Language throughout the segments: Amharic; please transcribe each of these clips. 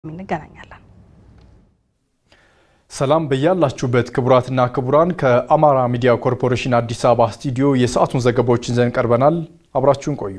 እንገናኛለን። ሰላም በያላችሁበት ክቡራትና ክቡራን፣ ከአማራ ሚዲያ ኮርፖሬሽን አዲስ አበባ ስቱዲዮ የሰዓቱን ዘገባዎችን ይዘን ቀርበናል። አብራችሁን ቆዩ።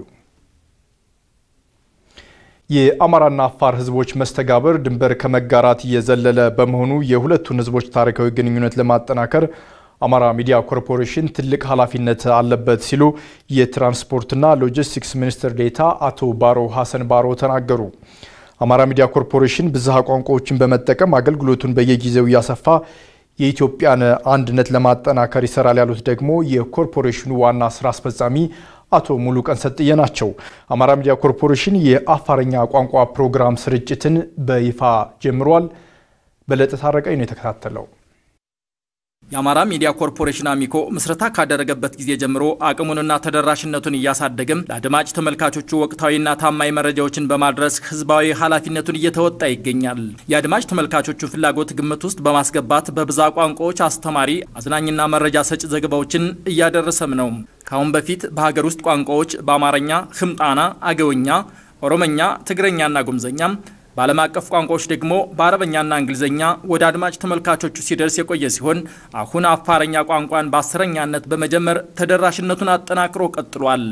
የአማራና አፋር ሕዝቦች መስተጋብር ድንበር ከመጋራት እየዘለለ በመሆኑ የሁለቱን ሕዝቦች ታሪካዊ ግንኙነት ለማጠናከር አማራ ሚዲያ ኮርፖሬሽን ትልቅ ኃላፊነት አለበት ሲሉ የትራንስፖርትና ሎጂስቲክስ ሚኒስትር ዴኤታ አቶ ባሮ ሀሰን ባሮ ተናገሩ። አማራ ሚዲያ ኮርፖሬሽን ብዝሃ ቋንቋዎችን በመጠቀም አገልግሎቱን በየጊዜው እያሰፋ የኢትዮጵያን አንድነት ለማጠናከር ይሰራል ያሉት ደግሞ የኮርፖሬሽኑ ዋና ስራ አስፈጻሚ አቶ ሙሉቀን ሰጥዬ ናቸው። አማራ ሚዲያ ኮርፖሬሽን የአፋርኛ ቋንቋ ፕሮግራም ስርጭትን በይፋ ጀምሯል። በለጠ ታረቀኝ ነው የተከታተለው። የአማራ ሚዲያ ኮርፖሬሽን አሚኮ ምስረታ ካደረገበት ጊዜ ጀምሮ አቅሙንና ተደራሽነቱን እያሳደገም ለአድማጭ ተመልካቾቹ ወቅታዊና ታማኝ መረጃዎችን በማድረስ ሕዝባዊ ኃላፊነቱን እየተወጣ ይገኛል። የአድማጭ ተመልካቾቹ ፍላጎት ግምት ውስጥ በማስገባት በብዛ ቋንቋዎች አስተማሪ፣ አዝናኝና መረጃ ሰጭ ዘገባዎችን እያደረሰም ነው። ከአሁን በፊት በሀገር ውስጥ ቋንቋዎች በአማርኛ፣ ህምጣና፣ አገውኛ፣ ኦሮመኛ፣ ትግረኛና ጉምዘኛም በዓለም አቀፍ ቋንቋዎች ደግሞ በአረበኛና እንግሊዝኛ ወደ አድማጭ ተመልካቾቹ ሲደርስ የቆየ ሲሆን አሁን አፋረኛ ቋንቋን በአስረኛነት በመጀመር ተደራሽነቱን አጠናክሮ ቀጥሏል።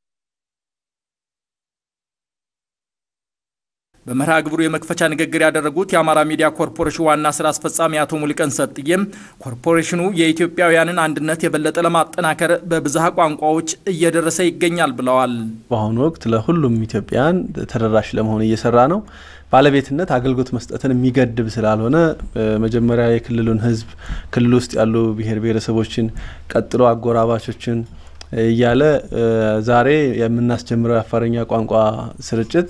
በመርሃ ግብሩ የመክፈቻ ንግግር ያደረጉት የአማራ ሚዲያ ኮርፖሬሽን ዋና ስራ አስፈጻሚ አቶ ሙሉቀን ሰጥዬም ኮርፖሬሽኑ የኢትዮጵያውያንን አንድነት የበለጠ ለማጠናከር በብዝሃ ቋንቋዎች እየደረሰ ይገኛል ብለዋል። በአሁኑ ወቅት ለሁሉም ኢትዮጵያውያን ተደራሽ ለመሆን እየሰራ ነው። ባለቤትነት አገልግሎት መስጠትን የሚገድብ ስላልሆነ መጀመሪያ የክልሉን ሕዝብ ክልል ውስጥ ያሉ ብሔር ብሔረሰቦችን ቀጥሎ አጎራባቾችን እያለ ዛሬ የምናስጀምረው የአፋርኛ ቋንቋ ስርጭት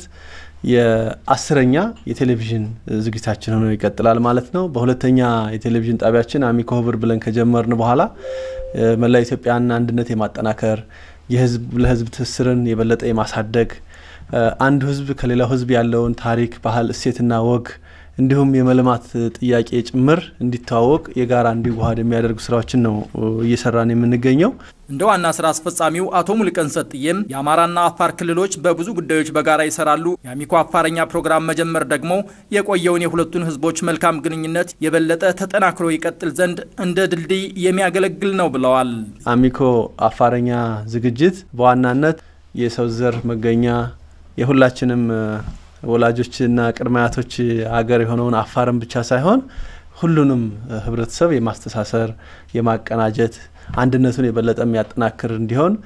የአስረኛ የቴሌቪዥን ዝግጅታችን ሆኖ ይቀጥላል ማለት ነው። በሁለተኛ የቴሌቪዥን ጣቢያችን አሚኮ ህብር ብለን ከጀመርን በኋላ መላ ኢትዮጵያን አንድነት የማጠናከር የህዝብ ለህዝብ ትስስርን የበለጠ የማሳደግ አንዱ ህዝብ ከሌላው ህዝብ ያለውን ታሪክ፣ ባህል፣ እሴትና ወግ እንዲሁም የመልማት ጥያቄ ጭምር እንዲተዋወቅ የጋራ እንዲዋሃድ የሚያደርጉ ስራዎችን ነው እየሰራን የምንገኘው። እንደ ዋና ስራ አስፈጻሚው አቶ ሙሉቀን ሰጥዬም የአማራና አፋር ክልሎች በብዙ ጉዳዮች በጋራ ይሰራሉ። የአሚኮ አፋረኛ ፕሮግራም መጀመር ደግሞ የቆየውን የሁለቱን ህዝቦች መልካም ግንኙነት የበለጠ ተጠናክሮ ይቀጥል ዘንድ እንደ ድልድይ የሚያገለግል ነው ብለዋል። አሚኮ አፋረኛ ዝግጅት በዋናነት የሰው ዘር መገኛ የሁላችንም ወላጆችና ቅድመ አያቶች ሀገር የሆነውን አፋርን ብቻ ሳይሆን ሁሉንም ህብረተሰብ የማስተሳሰር የማቀናጀት አንድነቱን የበለጠ የሚያጠናክር እንዲሆን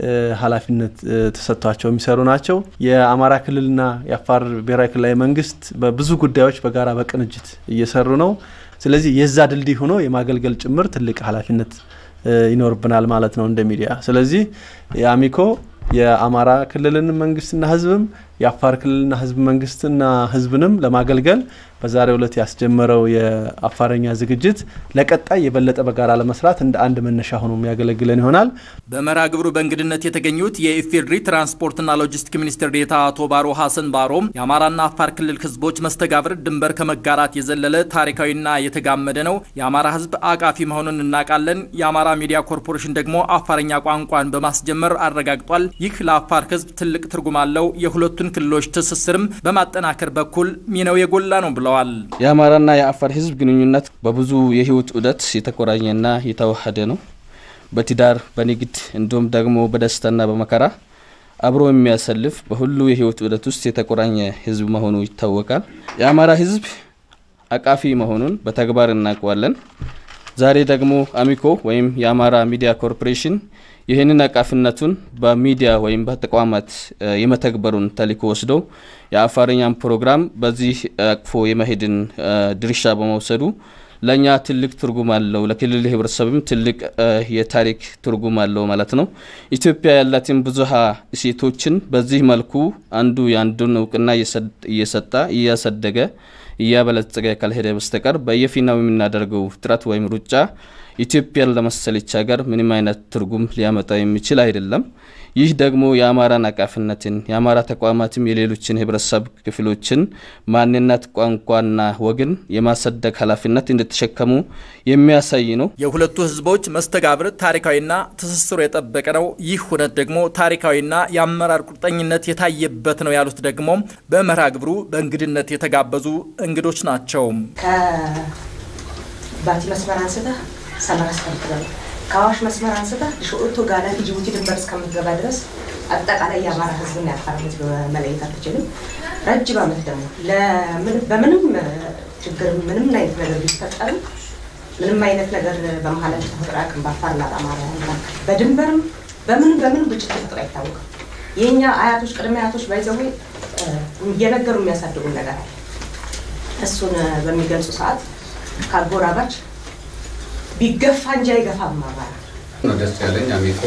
ኃላፊነት ተሰጥቷቸው የሚሰሩ ናቸው። የአማራ ክልልና የአፋር ብሔራዊ ክልላዊ መንግስት በብዙ ጉዳዮች በጋራ በቅንጅት እየሰሩ ነው። ስለዚህ የዛ ድልድይ ሆኖ የማገልገል ጭምር ትልቅ ኃላፊነት ይኖርብናል ማለት ነው እንደ ሚዲያ። ስለዚህ የአሚኮ የአማራ ክልልን መንግስትና ህዝብም የአፋር ክልልና ህዝብ መንግስትና ህዝብንም ለማገልገል በዛሬው ዕለት ያስጀመረው የአፋረኛ ዝግጅት ለቀጣይ የበለጠ በጋራ ለመስራት እንደ አንድ መነሻ ሆኖ የሚያገለግለን ይሆናል። በመርሃ ግብሩ በእንግድነት የተገኙት የኢፌዴሪ ትራንስፖርትና ሎጂስቲክ ሚኒስትር ዴኤታ አቶ ባሮ ሀሰን ባሮም የአማራና አፋር ክልል ህዝቦች መስተጋብር ድንበር ከመጋራት የዘለለ ታሪካዊና የተጋመደ ነው። የአማራ ህዝብ አቃፊ መሆኑን እናውቃለን። የአማራ ሚዲያ ኮርፖሬሽን ደግሞ አፋረኛ ቋንቋን በማስጀመር አረጋግጧል። ይህ ለአፋር ህዝብ ትልቅ ትርጉም አለው። የሁለቱን ክልሎች ትስስርም በማጠናከር በኩል ሚናው የጎላ ነው ብለዋል። የአማራና የአፋር ህዝብ ግንኙነት በብዙ የህይወት ዑደት የተቆራኘና የተዋሃደ ነው። በትዳር በንግድ እንዲሁም ደግሞ በደስታና በመከራ አብሮ የሚያሰልፍ በሁሉ የህይወት ዑደት ውስጥ የተቆራኘ ህዝብ መሆኑ ይታወቃል። የአማራ ህዝብ አቃፊ መሆኑን በተግባር እናውቀዋለን። ዛሬ ደግሞ አሚኮ ወይም የአማራ ሚዲያ ኮርፖሬሽን ይህንን አቃፊነቱን በሚዲያ ወይም በተቋማት የመተግበሩን ተልዕኮ ወስዶ የአፋርኛን ፕሮግራም በዚህ አቅፎ የመሄድን ድርሻ በመውሰዱ ለእኛ ትልቅ ትርጉም አለው። ለክልል ህብረተሰብም ትልቅ የታሪክ ትርጉም አለው ማለት ነው። ኢትዮጵያ ያላትን ብዙሃ እሴቶችን በዚህ መልኩ አንዱ የአንዱን እውቅና እየሰጣ እያሳደገ እያበለጸገ ካልሄደ በስተቀር በየፊናው የምናደርገው ጥረት ወይም ሩጫ ኢትዮጵያን ለመሰለች ሀገር ምንም አይነት ትርጉም ሊያመጣ የሚችል አይደለም። ይህ ደግሞ የአማራን አቃፊነትን የአማራ ተቋማትም የሌሎችን ህብረተሰብ ክፍሎችን ማንነት፣ ቋንቋና ወግን የማሰደግ ኃላፊነት እንደተሸከሙ የሚያሳይ ነው። የሁለቱ ህዝቦች መስተጋብር ታሪካዊና ትስስሩ የጠበቀ ነው። ይህ ሁነት ደግሞ ታሪካዊና የአመራር ቁርጠኝነት የታየበት ነው ያሉት ደግሞ በመርሃ ግብሩ በእንግድነት የተጋበዙ እንግዶች ናቸው። ባቲ መስመር አንስተህ ሰመራ እስከምትገባ ከአዋሽ መስመር አንስተህ ሾኦቶ ጋላን ጅቡቲ ድንበር እስከምትገባ ድረስ አጠቃላይ የአማራ ህዝብና የአፋር ህዝብ መለየት አትችልም። ረጅም ዓመት ደግሞ በምንም ችግር ምንም አይነት ነገር ቢፈጠርም ምንም አይነት ነገር በመሀላችን ተፈጥሮ አያውቅም። በአፋርና በአማራ መካከል በድንበርም በምን በምን ግጭት ተፈጥሮ አይታወቅም። የእኛ አያቶች ቅድመ አያቶች ባይዘው እየነገሩ የሚያሳድጉን ነገር አለ። እሱን በሚገልጹ ሰዓት ከአጎራባች ቢገፋ እንጂ አይገፋም አማራ ነው ደስ ያለኝ። አሚኮ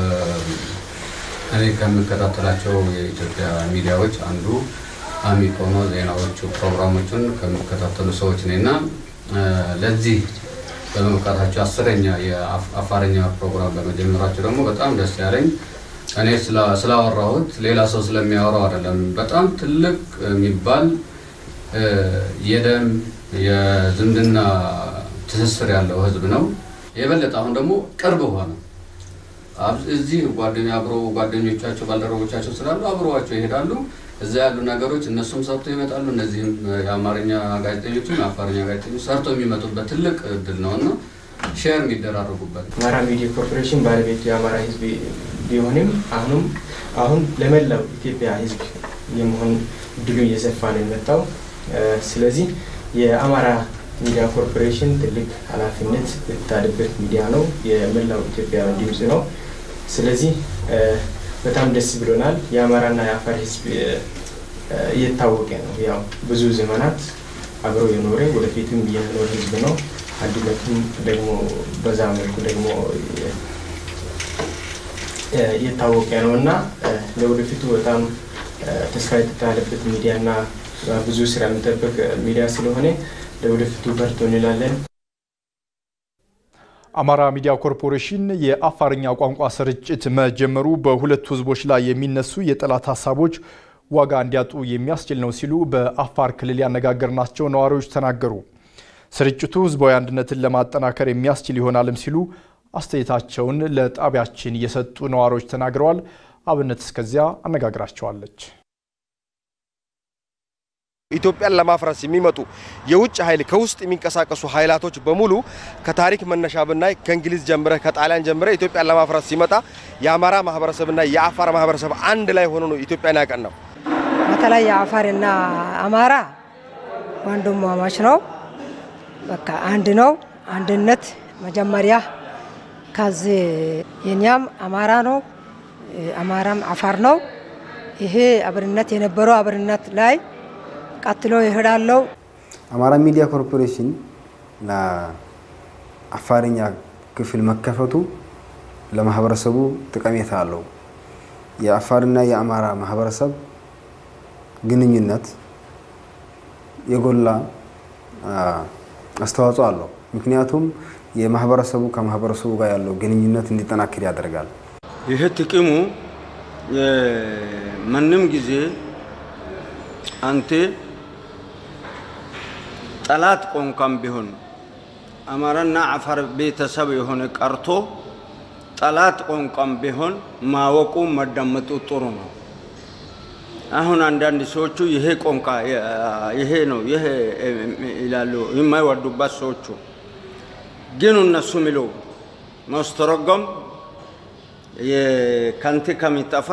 እኔ ከምከታተላቸው የኢትዮጵያ ሚዲያዎች አንዱ አሚኮ ነው። ዜናዎቹ ፕሮግራሞቹን ከሚከታተሉ ሰዎች ነኝ እና ለዚህ በመብቃታቸው አስረኛ የአፋርኛ ፕሮግራም በመጀመራቸው ደግሞ በጣም ደስ ያለኝ እኔ ስላወራሁት ሌላ ሰው ስለሚያወራው አይደለም። በጣም ትልቅ የሚባል የደም የዝምድና ትስስር ያለው ህዝብ ነው። የበለጠ አሁን ደግሞ ቅርብ ሆነ። እዚህ ጓደኛ አብሮ ጓደኞቻቸው ባልደረቦቻቸው ስላሉ አብረዋቸው ይሄዳሉ። እዛ ያሉ ነገሮች እነሱም ሰርቶ ይመጣሉ። እነዚህም የአማርኛ ጋዜጠኞችም የአፋርኛ ጋዜጠኞች ሰርቶ የሚመጡበት ትልቅ እድል ነው እና ሼር የሚደራረጉበት አማራ ሚዲያ ኮርፖሬሽን ባለቤቱ የአማራ ህዝብ ቢሆንም አሁንም አሁን ለመላው ኢትዮጵያ ህዝብ የመሆን እድሉ እየሰፋ ነው የመጣው። ስለዚህ የአማራ ሚዲያ ኮርፖሬሽን ትልቅ ኃላፊነት የተጣለበት ሚዲያ ነው። የመላው ኢትዮጵያ ድምፅ ነው። ስለዚህ በጣም ደስ ብሎናል። የአማራና የአፋር ህዝብ እየታወቀ ነው። ያው ብዙ ዘመናት አብሮ የኖረ ወደፊትም የሚኖር ህዝብ ነው። አንድነቱም ደግሞ በዛ መልኩ ደግሞ እየታወቀ ነው እና ለወደፊቱ በጣም ተስፋ የተጣለበት ሚዲያና ብዙ ስራ የሚጠበቅ ሚዲያ ስለሆነ ለወደፊቱ በርቶ እንላለን። አማራ ሚዲያ ኮርፖሬሽን የአፋርኛ ቋንቋ ስርጭት መጀመሩ በሁለቱ ህዝቦች ላይ የሚነሱ የጠላት ሀሳቦች ዋጋ እንዲያጡ የሚያስችል ነው ሲሉ በአፋር ክልል ያነጋገርናቸው ነዋሪዎች ተናገሩ። ስርጭቱ ህዝባዊ አንድነትን ለማጠናከር የሚያስችል ይሆናልም ሲሉ አስተያየታቸውን ለጣቢያችን የሰጡ ነዋሪዎች ተናግረዋል። አብነት እስከዚያ አነጋግራቸዋለች። ኢትዮጵያን ለማፍረስ የሚመጡ የውጭ ኃይል ከውስጥ የሚንቀሳቀሱ ኃይላቶች በሙሉ ከታሪክ መነሻ ብናይ ከእንግሊዝ ጀምረ ከጣሊያን ጀምረ ኢትዮጵያን ለማፍረስ ሲመጣ የአማራ ማህበረሰብና የአፋር ማህበረሰብ አንድ ላይ ሆኖ ነው ኢትዮጵያን ያቀን ነው። በተለይ የአፋርና አማራ ወንድማማች ነው። በቃ አንድ ነው። አንድነት መጀመሪያ ከዚህ የኛም አማራ ነው፣ አማራም አፋር ነው። ይሄ አብርነት የነበረው አብርነት ላይ ቀጥሎ ይሄዳለው። አማራ ሚዲያ ኮርፖሬሽን ለአፋርኛ ክፍል መከፈቱ ለማህበረሰቡ ጠቀሜታ አለው። የአፋርና የአማራ ማህበረሰብ ግንኙነት የጎላ አስተዋጽኦ አለው። ምክንያቱም የማህበረሰቡ ከማህበረሰቡ ጋር ያለው ግንኙነት እንዲጠናክር ያደርጋል። ይህ ጥቅሙ ማንም ጊዜ አንተ ጠላት ቋንቋም ቢሆን አማራና አፋር ቤተሰብ የሆነ ቀርቶ ጠላት ቋንቋም ቢሆን ማወቁ መዳመጡ ጥሩ ነው። አሁን አንዳንድ ሰዎቹ ይሄ ቋንቋ ይሄ ነው ይሄ ይላሉ የማይወዱበት ሰዎቹ ግን እነሱ ሚሉ ማስተረጎም ከንቲ ከሚጠፋ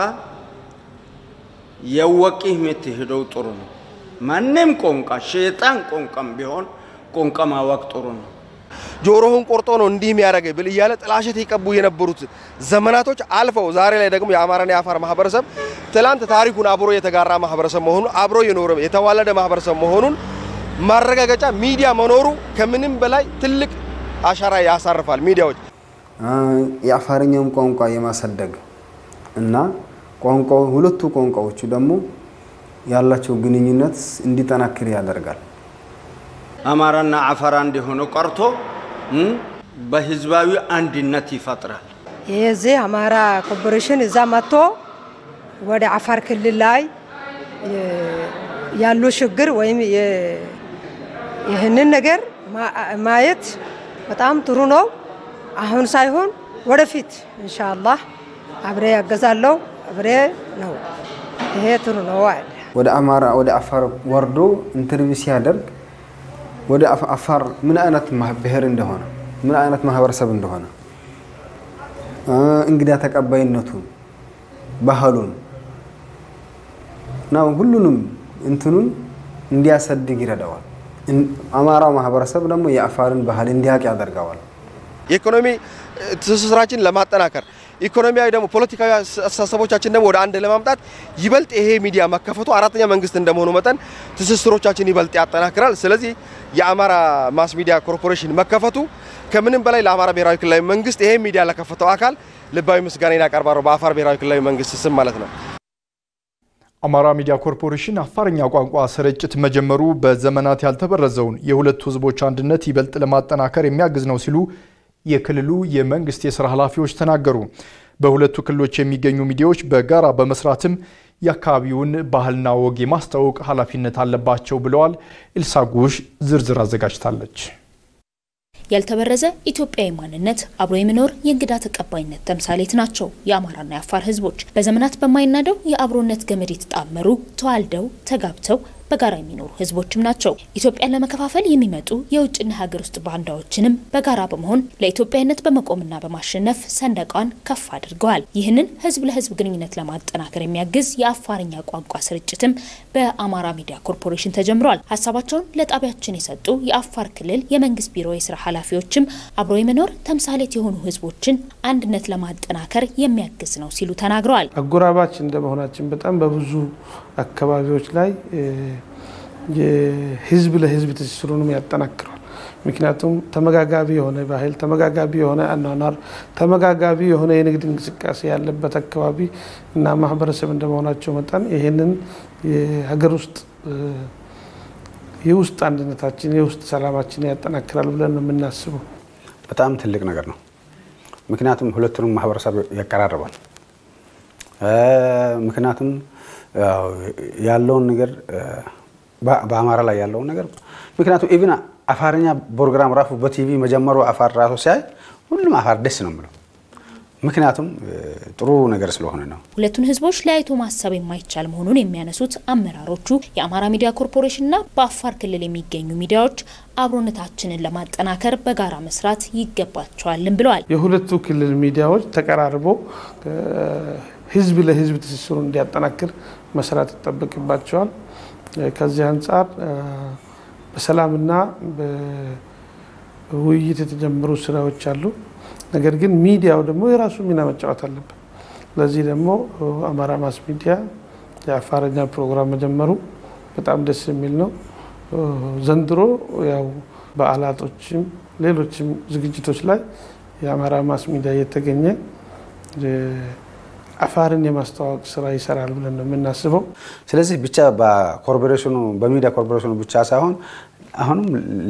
የወቂህ የምትሄደው ጥሩ ነው። ማንም ቋንቋ ሸይጣን ቋንቋም ቢሆን ቋንቋ ማወቅ ጥሩ ነው። ጆሮህን ቆርጦ ነው እንዲህ የሚያደርገኝ ብል እያለ ጥላሸት የቀቡ የነበሩት ዘመናቶች አልፈው ዛሬ ላይ ደግሞ የአማራና የአፋር ማህበረሰብ ትላንት ታሪኩን አብሮ የተጋራ ማህበረሰብ መሆኑን አብሮ የኖረ የተዋለደ ማህበረሰብ መሆኑን ማረጋገጫ ሚዲያ መኖሩ ከምንም በላይ ትልቅ አሻራ ያሳርፋል። ሚዲያዎች የአፋርኛውን ቋንቋ የማሳደግ እና ቋንቋው ሁለቱ ቋንቋዎቹ ደግሞ ያላቸው ግንኙነት እንዲጠናክር ያደርጋል። አማራና አፋር አንድ የሆነ ቀርቶ በህዝባዊ አንድነት ይፈጥራል። የዚህ አማራ ኮርፖሬሽን እዛ መጥቶ ወደ አፋር ክልል ላይ ያሉ ችግር ወይም ይህንን ነገር ማየት በጣም ጥሩ ነው። አሁን ሳይሆን ወደፊት ኢንሻአላህ አብሬ ያገዛለው አብሬ ነው። ይሄ ጥሩ ነው አለ። ወደ አማራ ወደ አፋር ወርዶ ኢንተርቪው ሲያደርግ ወደ አፋር ምን አይነት ብሔር እንደሆነ ምን አይነት ማህበረሰብ እንደሆነ እንግዳ ተቀባይነቱን፣ ባህሉን እና ሁሉንም እንትኑን እንዲያሳድግ ይረዳዋል። አማራው ማህበረሰብ ደግሞ የአፋርን ባህል እንዲያውቅ ያደርገዋል። የኢኮኖሚ ትስስራችን ለማጠናከር ኢኮኖሚያዊ ደግሞ ፖለቲካዊ አስተሳሰቦቻችን ደግሞ ወደ አንድ ለማምጣት ይበልጥ ይሄ ሚዲያ መከፈቱ አራተኛ መንግስት እንደመሆኑ መጠን ትስስሮቻችን ይበልጥ ያጠናክራል። ስለዚህ የአማራ ማስ ሚዲያ ኮርፖሬሽን መከፈቱ ከምንም በላይ ለአማራ ብሔራዊ ክልላዊ መንግስት ይሄ ሚዲያ ለከፈተው አካል ልባዊ ምስጋናን ያቀርባለሁ በአፋር ብሔራዊ ክልላዊ መንግስት ስም ማለት ነው። አማራ ሚዲያ ኮርፖሬሽን አፋርኛ ቋንቋ ስርጭት መጀመሩ በዘመናት ያልተበረዘውን የሁለቱ ህዝቦች አንድነት ይበልጥ ለማጠናከር የሚያግዝ ነው ሲሉ የክልሉ የመንግስት የስራ ኃላፊዎች ተናገሩ። በሁለቱ ክልሎች የሚገኙ ሚዲያዎች በጋራ በመስራትም የአካባቢውን ባህልና ወግ የማስተዋወቅ ኃላፊነት አለባቸው ብለዋል። ኤልሳ ጉሽ ዝርዝር አዘጋጅታለች። ያልተበረዘ ኢትዮጵያዊ ማንነት አብሮ የሚኖር የእንግዳ ተቀባይነት ተምሳሌት ናቸው የአማራና የአፋር ህዝቦች። በዘመናት በማይናደው የአብሮነት ገመድ የተጣመሩ ተዋልደው ተጋብተው በጋራ የሚኖሩ ህዝቦችም ናቸው። ኢትዮጵያን ለመከፋፈል የሚመጡ የውጭና ሀገር ውስጥ ባንዳዎችንም በጋራ በመሆን ለኢትዮጵያዊነት በመቆምና በማሸነፍ ሰንደቋን ከፍ አድርገዋል። ይህንን ህዝብ ለህዝብ ግንኙነት ለማጠናከር የሚያግዝ የአፋርኛ ቋንቋ ስርጭትም በአማራ ሚዲያ ኮርፖሬሽን ተጀምሯል። ሀሳባቸውን ለጣቢያችን የሰጡ የአፋር ክልል የመንግስት ቢሮ የስራ ኃላፊዎችም አብሮ የመኖር ተምሳሌት የሆኑ ህዝቦችን አንድነት ለማጠናከር የሚያግዝ ነው ሲሉ ተናግረዋል። አጎራባች እንደመሆናችን በጣም በብዙ አካባቢዎች ላይ የህዝብ ለህዝብ ትስስሩንም ያጠናክረዋል። ምክንያቱም ተመጋጋቢ የሆነ ባህል፣ ተመጋጋቢ የሆነ አኗኗር፣ ተመጋጋቢ የሆነ የንግድ እንቅስቃሴ ያለበት አካባቢ እና ማህበረሰብ እንደመሆናቸው መጠን ይህንን የሀገር ውስጥ የውስጥ አንድነታችን የውስጥ ሰላማችን ያጠናክራል ብለን ነው የምናስበው። በጣም ትልቅ ነገር ነው። ምክንያቱም ሁለቱንም ማህበረሰብ ያቀራርባል። ምክንያቱም ያለውን ነገር በአማራ ላይ ያለውን ነገር ምክንያቱም ኢቭን አፋርኛ ፕሮግራም ራሱ በቲቪ መጀመሩ አፋር ራሱ ሲያይ ሁሉም አፋር ደስ ነው የምለው። ምክንያቱም ጥሩ ነገር ስለሆነ ነው። ሁለቱን ህዝቦች ለያይቶ ማሰብ የማይቻል መሆኑን የሚያነሱት አመራሮቹ የአማራ ሚዲያ ኮርፖሬሽንና በአፋር ክልል የሚገኙ ሚዲያዎች አብሮነታችንን ለማጠናከር በጋራ መስራት ይገባቸዋልም ብለዋል። የሁለቱ ክልል ሚዲያዎች ተቀራርቦ ህዝብ ለህዝብ ትስስሩን እንዲያጠናክር መስራት ይጠበቅባቸዋል። ከዚህ አንጻር በሰላምና በውይይት የተጀመሩ ስራዎች አሉ። ነገር ግን ሚዲያው ደግሞ የራሱ ሚና መጫወት አለበት። ለዚህ ደግሞ አማራ ማስ ሚዲያ የአፋርኛ ፕሮግራም መጀመሩ በጣም ደስ የሚል ነው። ዘንድሮ ያው በዓላቶችም ሌሎችም ዝግጅቶች ላይ የአማራ ማስ ሚዲያ እየተገኘ አፋርን የማስተዋወቅ ስራ ይሰራል ብለን ነው የምናስበው። ስለዚህ ብቻ በኮርፖሬሽኑ በሚዲያ ኮርፖሬሽኑ ብቻ ሳይሆን አሁንም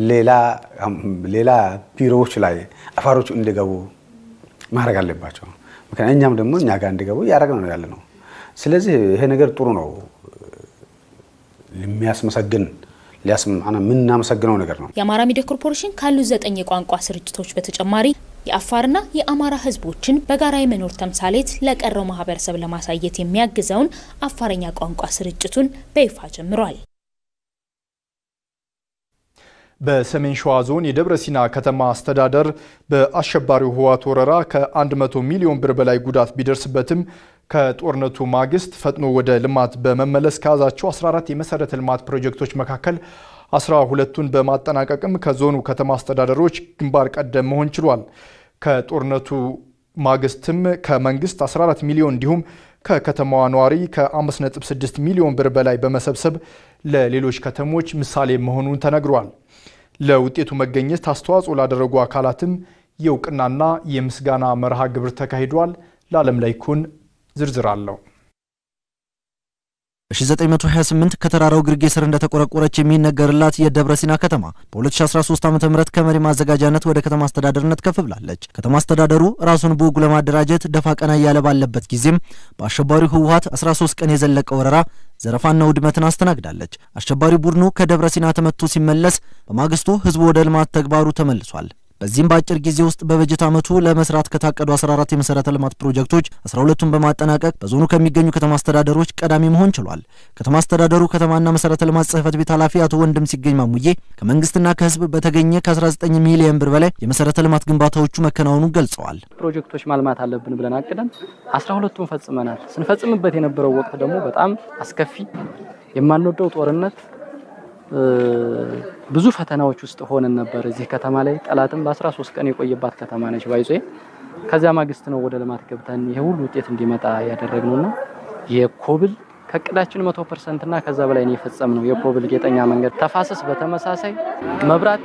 ሌላ ቢሮዎች ላይ አፋሮቹ እንዲገቡ ማድረግ አለባቸው። ምክንያት እኛም ደግሞ እኛ ጋር እንዲገቡ እያደረግን ነው ያለ ነው። ስለዚህ ይሄ ነገር ጥሩ ነው፣ የሚያስመሰግን የምናመሰግነው ነገር ነው። የአማራ ሚዲያ ኮርፖሬሽን ካሉት ዘጠኝ የቋንቋ ስርጭቶች በተጨማሪ የአፋርና የአማራ ህዝቦችን በጋራ የመኖር ተምሳሌት ለቀረው ማህበረሰብ ለማሳየት የሚያግዘውን አፋርኛ ቋንቋ ስርጭቱን በይፋ ጀምሯል። በሰሜን ሸዋ ዞን የደብረ ሲና ከተማ አስተዳደር በአሸባሪው ህወሓት ወረራ ከ100 ሚሊዮን ብር በላይ ጉዳት ቢደርስበትም ከጦርነቱ ማግስት ፈጥኖ ወደ ልማት በመመለስ ከያዛቸው 14 የመሰረተ ልማት ፕሮጀክቶች መካከል 12ቱን በማጠናቀቅም ከዞኑ ከተማ አስተዳደሮች ግንባር ቀደም መሆን ችሏል። ከጦርነቱ ማግስትም ከመንግስት 14 ሚሊዮን እንዲሁም ከከተማዋ ነዋሪ ከ5.6 ሚሊዮን ብር በላይ በመሰብሰብ ለሌሎች ከተሞች ምሳሌ መሆኑን ተነግሯል። ለውጤቱ መገኘት አስተዋጽኦ ላደረጉ አካላትም የእውቅናና የምስጋና መርሃ ግብር ተካሂዷል። ለዓለም ላይ ኩን ዝርዝር አለው። በ1928 ከተራራው ግርጌ ስር እንደተቆረቆረች የሚነገርላት የደብረ ሲና ከተማ በ2013 ዓ ም ከመሪ ማዘጋጃነት ወደ ከተማ አስተዳደርነት ከፍ ብላለች። ከተማ አስተዳደሩ ራሱን በወጉ ለማደራጀት ደፋ ቀና እያለ ባለበት ጊዜም በአሸባሪው ህወሀት 13 ቀን የዘለቀ ወረራ ዘረፋና ውድመትን አስተናግዳለች። አሸባሪ ቡድኑ ከደብረ ሲና ተመቶ ሲመለስ በማግስቱ ህዝቡ ወደ ልማት ተግባሩ ተመልሷል። በዚህም በአጭር ጊዜ ውስጥ በበጀት ዓመቱ ለመስራት ከታቀዱ 14 የመሰረተ ልማት ፕሮጀክቶች 12ቱን በማጠናቀቅ በዞኑ ከሚገኙ ከተማ አስተዳደሮች ቀዳሚ መሆን ችሏል። ከተማ አስተዳደሩ ከተማና መሰረተ ልማት ጽህፈት ቤት ኃላፊ አቶ ወንድም ሲገኝ ማሙዬ ከመንግስትና ከህዝብ በተገኘ ከ19 ሚሊዮን ብር በላይ የመሰረተ ልማት ግንባታዎቹ መከናወኑን ገልጸዋል። ፕሮጀክቶች ማልማት አለብን ብለን አቅደን 12ቱን ፈጽመናል። ስንፈጽምበት የነበረው ወቅት ደግሞ በጣም አስከፊ የማንወደው ጦርነት ብዙ ፈተናዎች ውስጥ ሆነን ነበር። እዚህ ከተማ ላይ ጠላትም በ13 ቀን የቆየባት ከተማ ነች ባይዞ ከዚያ ማግስት ነው ወደ ልማት ገብተን ይሄ ሁሉ ውጤት እንዲመጣ ያደረግነውና የኮብል ከእቅዳችን መቶ ፐርሰንት እና ከዛ በላይ ነው የፈጸምነው። የኮብል ጌጠኛ መንገድ ተፋሰስ በተመሳሳይ መብራት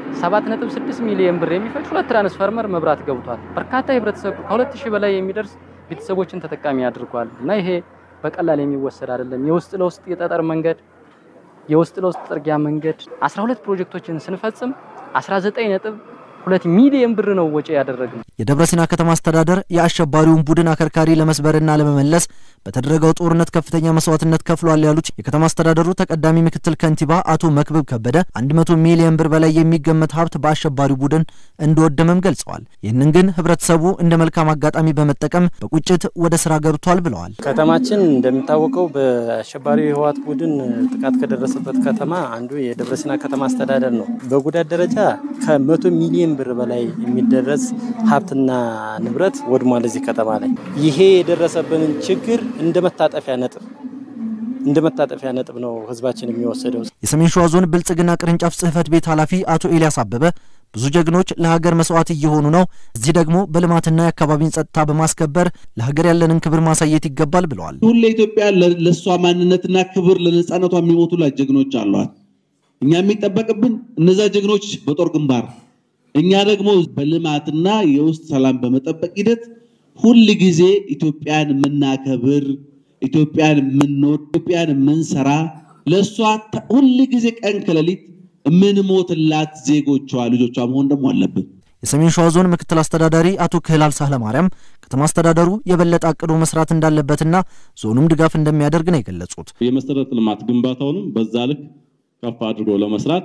7.6 ሚሊዮን ብር የሚፈጅ ሁለት ትራንስፈርመር መብራት ገብቷል። በርካታ የህብረተሰብ ከሁለት ሺህ በላይ የሚደርስ ቤተሰቦችን ተጠቃሚ አድርጓል እና ይሄ በቀላል የሚወሰድ አይደለም። የውስጥ ለውስጥ የጠጠር መንገድ የውስጥ ለውስጥ ጥርጊያ መንገድ 12 ፕሮጀክቶችን ስንፈጽም 19 ነጥብ ሁለት ሚሊዮን ብር ነው ወጪ ያደረግነው። የደብረ ሲና ከተማ አስተዳደር የአሸባሪውን ቡድን አከርካሪ ለመስበርና ለመመለስ በተደረገው ጦርነት ከፍተኛ መስዋዕትነት ከፍሏል ያሉት የከተማ አስተዳደሩ ተቀዳሚ ምክትል ከንቲባ አቶ መክብብ ከበደ 100 ሚሊዮን ብር በላይ የሚገመት ሀብት በአሸባሪው ቡድን እንደወደመም ገልጸዋል። ይህንን ግን ህብረተሰቡ እንደ መልካም አጋጣሚ በመጠቀም በቁጭት ወደ ስራ ገብቷል ብለዋል። ከተማችን እንደሚታወቀው በአሸባሪው የህወሓት ቡድን ጥቃት ከደረሰበት ከተማ አንዱ የደብረ ሲና ከተማ አስተዳደር ነው። በጉዳት ደረጃ ከመቶ ሚሊዮን ብር በላይ የሚደረስ ሀብትና ንብረት ወድሟል እዚህ ከተማ ላይ። ይሄ የደረሰብንን ችግር እንደ መታጠፊያ ነጥብ እንደ መታጠፊያ ነጥብ ነው ህዝባችን የሚወሰደው። የሰሜን ሸዋ ዞን ብልጽግና ቅርንጫፍ ጽህፈት ቤት ኃላፊ አቶ ኤልያስ አበበ ብዙ ጀግኖች ለሀገር መስዋዕት እየሆኑ ነው። እዚህ ደግሞ በልማትና የአካባቢን ጸጥታ በማስከበር ለሀገር ያለንን ክብር ማሳየት ይገባል ብለዋል። ሁሌ ኢትዮጵያ ለእሷ ማንነትና ክብር ለነጻነቷ የሚሞቱላት ጀግኖች አሏት። እኛ የሚጠበቅብን እነዛ ጀግኖች በጦር ግንባር እኛ ደግሞ በልማትና የውስጥ ሰላም በመጠበቅ ሂደት ሁል ጊዜ ኢትዮጵያን የምናከብር ኢትዮጵያን የምንወድ ኢትዮጵያን የምንሰራ ለእሷ ሁል ጊዜ ቀን ከሌሊት የምንሞትላት ዜጎቿ ልጆቿ መሆን ደግሞ አለብን። የሰሜን ሸዋ ዞን ምክትል አስተዳዳሪ አቶ ክህላል ሳህለ ማርያም ከተማ አስተዳደሩ የበለጠ አቅዶ መስራት እንዳለበትና ዞኑም ድጋፍ እንደሚያደርግ ነው የገለጹት። የመሰረተ ልማት ግንባታውንም በዛ ልክ ከፍ አድርጎ ለመስራት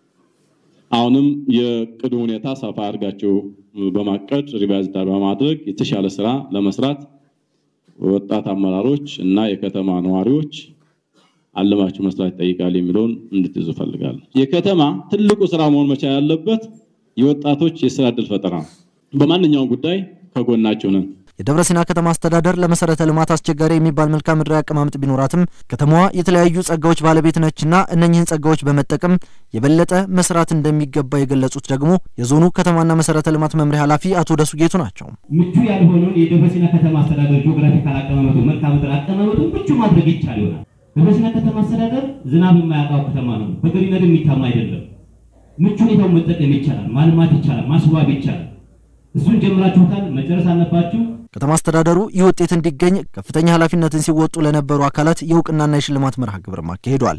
አሁንም የቅዱ ሁኔታ ሰፋ አድርጋቸው በማቀድ ሪቫይዝ በማድረግ የተሻለ ስራ ለመስራት ወጣት አመራሮች እና የከተማ ነዋሪዎች አለማችሁ መስራት ይጠይቃል የሚለውን እንድትይዙ ፈልጋለሁ። የከተማ ትልቁ ስራ መሆን መቻል ያለበት የወጣቶች የስራ እድል ፈጠራ ነው። በማንኛውም ጉዳይ ከጎናቸው ነን። የደብረ ሲና ከተማ አስተዳደር ለመሰረተ ልማት አስቸጋሪ የሚባል መልክዓ ምድራዊ አቀማመጥ ቢኖራትም ከተማዋ የተለያዩ ጸጋዎች ባለቤት ነችና እነኚህን ጸጋዎች በመጠቀም የበለጠ መስራት እንደሚገባ የገለጹት ደግሞ የዞኑ ከተማና መሰረተ ልማት መምሪያ ኃላፊ አቶ ደሱ ጌቱ ናቸው። ምቹ ያልሆነውን የደብረ ሲና ከተማ አስተዳደር ጂኦግራፊካል አቀማመጡ መልክዓ ምድር አቀማመጡ ምቹ ማድረግ ይቻል ይሆናል። ደብረ ሲና ከተማ አስተዳደር ዝናብ የማያውቀው ከተማ ነው። በገሪነት የሚታማ አይደለም። ምቹ ሁኔታውን መጠቀም ይቻላል፣ ማልማት ይቻላል፣ ማስዋብ ይቻላል። እሱን ጀምራችሁታል፣ መጨረስ አለባችሁ። ከተማ አስተዳደሩ ይህ ውጤት እንዲገኝ ከፍተኛ ኃላፊነትን ሲወጡ ለነበሩ አካላት የእውቅናና የሽልማት መርሃ ግብርም አካሂዷል።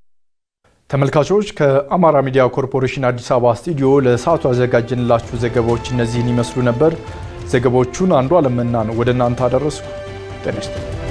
ተመልካቾች ከአማራ ሚዲያ ኮርፖሬሽን አዲስ አበባ ስቱዲዮ ለሰዓቱ ያዘጋጀንላችሁ ዘገባዎች እነዚህን ይመስሉ ነበር። ዘገባዎቹን አንዱ አለምናን ወደ እናንተ አደረስኩ። ጤና ይስጥልኝ።